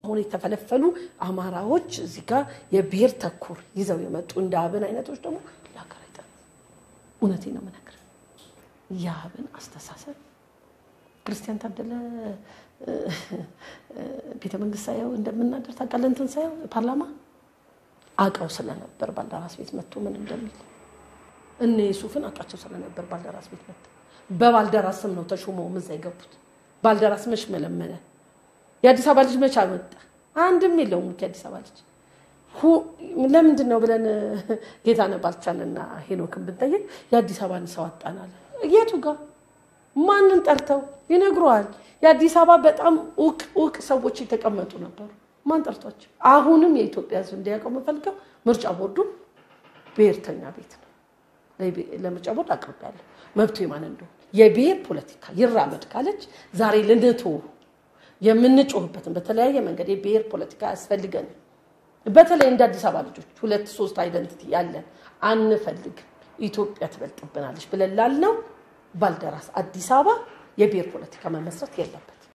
አሁን የተፈለፈሉ አማራዎች እዚህ ጋር የብሔር ተኮር ይዘው የመጡ እንደ አብን አይነቶች ደግሞ ለሀገር አይጠቅሙም። እውነቴን ነው የምነግርህ። የአብን አስተሳሰብ ክርስቲያን ታደለ ቤተ መንግስት ሳየው እንደምናደር ታውቃለህ። እንትን ሳየው ፓርላማ አውቀው ስለነበር ባልደራስ ቤት መጥቶ ምን እንደሚል እነ ዩሱፍን አውቃቸው ስለነበር ባልደራስ ቤት መጥቶ በባልደራስ ስም ነው ተሾመው እዛ የገቡት። ባልደራስ መች መለመነ? የአዲስ አበባ ልጅ መች አመጣ? አንድም የለውም የአዲስ አበባ ልጅ። ለምንድን ነው ብለን ጌታነህ ባልቻንና ሄኖክን ብንጠይቅ የአዲስ አበባን ሰው አጣናል። የቱ ጋር ማንን ጠርተው ይነግረዋል። የአዲስ አበባ በጣም እውቅ እውቅ ሰዎች የተቀመጡ ነበሩ። ማን ጠርቷቸው? አሁንም የኢትዮጵያ ሕዝብ እንዲያውቀው የምፈልገው ምርጫ ቦርዱ ብሔርተኛ ቤት ነው። ለምርጫ ቦርድ አቅርቤያለሁ። መብቱ የማን እንደሆነ የብሔር ፖለቲካ ይራመድ ካለች ዛሬ ልንቶ የምንጮህበትን በተለያየ መንገድ የብሔር ፖለቲካ ያስፈልገንም። በተለይ እንደ አዲስ አበባ ልጆች ሁለት ሶስት አይደንቲቲ ያለን አንፈልግም፣ ኢትዮጵያ ትበልጥብናለች ብለን ላልነው ባልደራስ አዲስ አበባ የብሔር ፖለቲካ መመስረት የለብን።